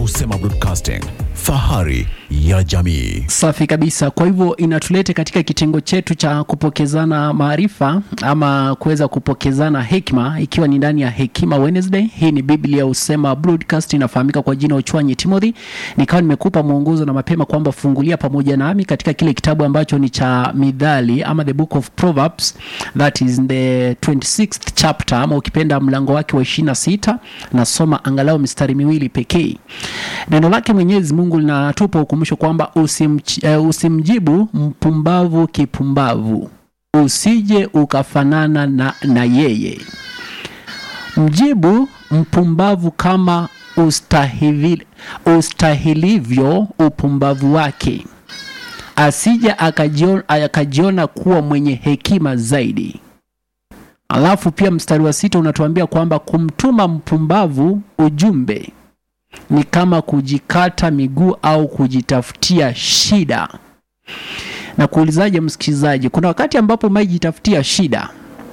Husema Broadcasting, fahari ya jamii. Safi kabisa. Kwa hivyo inatulete katika kitengo chetu cha kupokezana maarifa ama kuweza kupokezana hekima, ikiwa ni ndani ya Hekima Wednesday. Hii ni Biblia Husema Broadcast, inafahamika kwa jina Uchwanyi Timothy. Nikawa nimekupa mwongozo na mapema kwamba fungulia pamoja nami katika kile kitabu ambacho ni cha Midhali ama the book of Proverbs, that is the 26th chapter, ama ukipenda mlango wake wa 26. Nasoma angalau mistari miwili pekee. Neno lake Mwenyezi Mungu linatupa ukumbusho kwamba usimch, uh, usimjibu mpumbavu kipumbavu, usije ukafanana na, na yeye. Mjibu mpumbavu kama ustahili, ustahilivyo upumbavu wake, asije akajiona, akajiona kuwa mwenye hekima zaidi. Alafu pia mstari wa sita unatuambia kwamba kumtuma mpumbavu ujumbe ni kama kujikata miguu au kujitafutia shida. Na kuulizaje, msikilizaji, kuna wakati ambapo maijitafutia shida.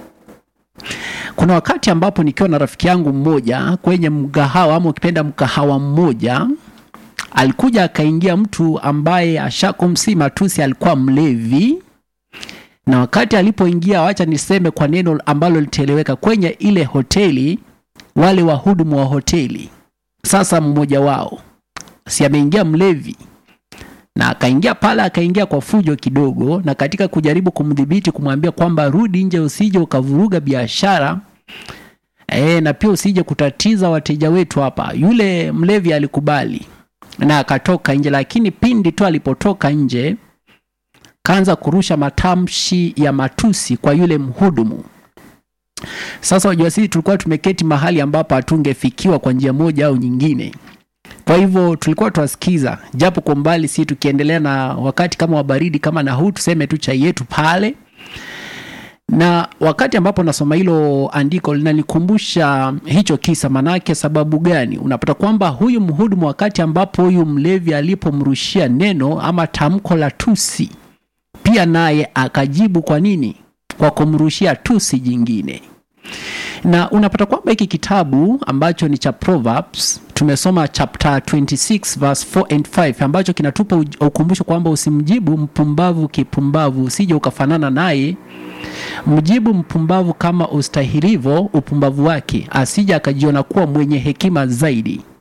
Kuna wakati ambapo nikiwa na rafiki yangu mmoja kwenye mgahawa ama ukipenda mkahawa mmoja, alikuja akaingia mtu ambaye ashakumsi matusi, alikuwa mlevi na wakati alipoingia, wacha niseme kwa neno ambalo litaeleweka, kwenye ile hoteli, wale wahudumu wa hoteli sasa mmoja wao si ameingia mlevi na akaingia pale, akaingia kwa fujo kidogo, na katika kujaribu kumdhibiti, kumwambia kwamba rudi nje, usije ukavuruga biashara e, na pia usije kutatiza wateja wetu hapa. Yule mlevi alikubali na akatoka nje, lakini pindi tu alipotoka nje, kaanza kurusha matamshi ya matusi kwa yule mhudumu. Sasa wajua, sisi tulikuwa tumeketi mahali ambapo hatungefikiwa kwa njia moja au nyingine. Kwa hivyo tulikuwa twasikiza japo kwa mbali, si tukiendelea na wakati kama wa baridi kama na huu, tuseme tu chai yetu pale. Na wakati ambapo nasoma hilo andiko linanikumbusha hicho kisa. Manake sababu gani? Unapata kwamba huyu mhudumu, wakati ambapo huyu mlevi alipomrushia neno ama tamko la tusi, pia naye akajibu. Kwa nini? Kwa kumrushia tusi jingine. Na unapata kwamba hiki kitabu ambacho ni cha Proverbs tumesoma chapter 26 verse 4 and 5 ambacho kinatupa ukumbusho kwamba usimjibu mpumbavu kipumbavu, usije ukafanana naye. Mjibu mpumbavu kama ustahilivo upumbavu wake, asije akajiona kuwa mwenye hekima zaidi.